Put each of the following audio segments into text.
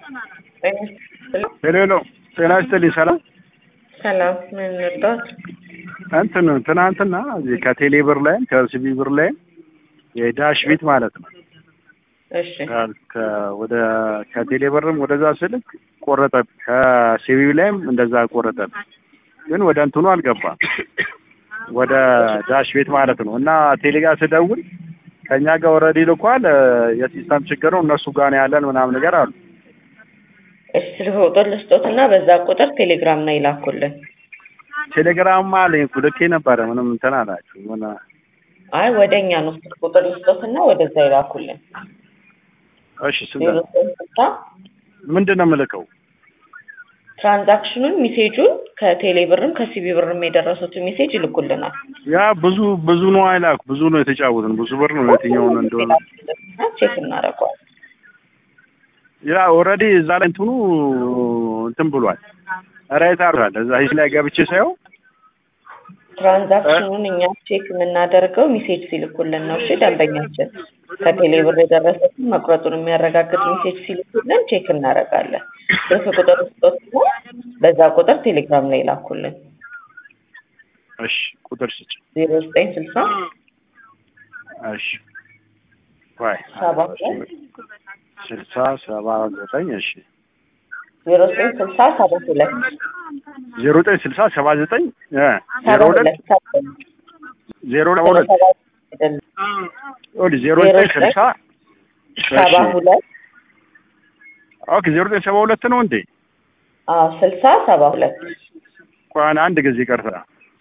ሄሎ ሄሎ፣ ጤና ይስጥልኝ። ሰላም ሰላም፣ ምን ልርዳዎት? እንትን ትናንትና እዚህ ከቴሌ ብር ላይም ከሲቢ ብር ላይም የዳሽ ቤት ማለት ነው እሺ ከ- ወደ ከቴሌ ብርም ወደዛ ስልክ ቆረጠ፣ ከሲቢ ላይም እንደዛ ቆረጠ። ግን ወደ እንትኑ አልገባም፣ ወደ ዳሽ ቤት ማለት ነው። እና ቴሌ ጋር ስደውል ከእኛ ጋር ወረዲ ልኳል፣ የሲስተም ችግር ነው እነሱ ጋር ነው ያለን ምናምን ነገር አሉ። እሺ ስልክ ቁጥር ልስጦትና በዛ ቁጥር ቴሌግራም ላይ ይላኩልን። ቴሌግራም አለኝ እኮ ልኬ ነበረ፣ ምንም እንትን አላችሁ ምን አይ ወደ እኛ ነው ስልክ ቁጥር ልስጦትና ወደዛ ይላኩልን። እሺ ስንት ዜሮ ነው? ዘጠኝ ስልሳ ምንድን ነው የምልከው? ትራንዛክሽኑን ሜሴጁን ከቴሌ ብርም ከሲቢ ብርም የደረሱትን ሜሴጅ ይልኩልናል። ያ ብዙ ብዙ ነው አይላክ ብዙ ነው የተጫወትን ብዙ ብር ነው የትኛውን እንደሆነ ቼክ እናደርገዋለን። ያ ኦልሬዲ እዛ ላይ እንትኑ እንትን ብሏል ራይት አርጓል እዛ ሂስ ላይ ገብቼ ሳየው ትራንዛክሽኑን እኛ ቼክ የምናደርገው ሜሴጅ ሲልኩልን ነው። እሺ ደንበኛችን ከቴሌ ብር የደረሰትን መቁረጡን የሚያረጋግጥ ሜሴጅ ሲልኩልን ቼክ እናደርጋለን። ስልክ ቁጥር ስጦትና በዛ ቁጥር ቴሌግራም ላይ ይላኩልን። እሺ ቁጥር ስጭ ዜሮ ዘጠኝ ስልሳ እሺ ዋይ ሰባ ስልሳ ሰባ ዘጠኝ እሺ ዜሮ ዘጠኝ ስልሳ ሰባ ሁለት ዜሮ ዘጠኝ ስልሳ ሰባ ዘጠኝ እ ሰባ ዜሮ ሁለት ሁለት ሰባ ዜሮ ሁለት አይደለም፣ ኦዲ ዜሮ ዘጠኝ ስልሳ ሰባ ሁለት ኦኬ ዜሮ ዘጠኝ ሰባ ሁለት ነው እንዴ? አዎ ስልሳ ሰባ ሁለት እንኳን አንድ ጊዜ ቀርታ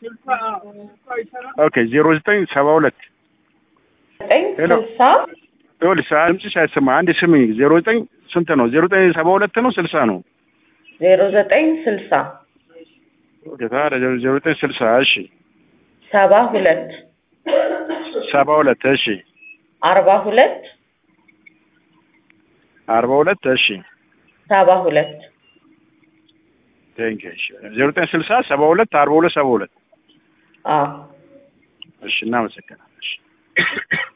ኦኬ ዜሮ ዘጠኝ ሰባ ሁለት ዘጠኝ ሄሎ። ስልሳ ይኸውልሽ ድምፅሽ አይሰማ አንድ ስምኝ ዜሮ ዘጠኝ ስንት ነው? ዜሮ ዘጠኝ ሰባ ሁለት ነው ስልሳ ነው? ዜሮ ዘጠኝ ስልሳ ኦኬ ታዲያ ዜሮ ዜሮ ዘጠኝ ስልሳ እሺ ሰባ ሁለት ሰባ ሁለት እሺ አርባ ሁለት አርባ ሁለት እሺ ሰባ ሁለት ቴንክ እሺ ዜሮ ዘጠኝ ስልሳ ሰባ ሁለት አርባ ሁለት ሰባ ሁለት አዎ እሺ እናመሰግናለን እሺ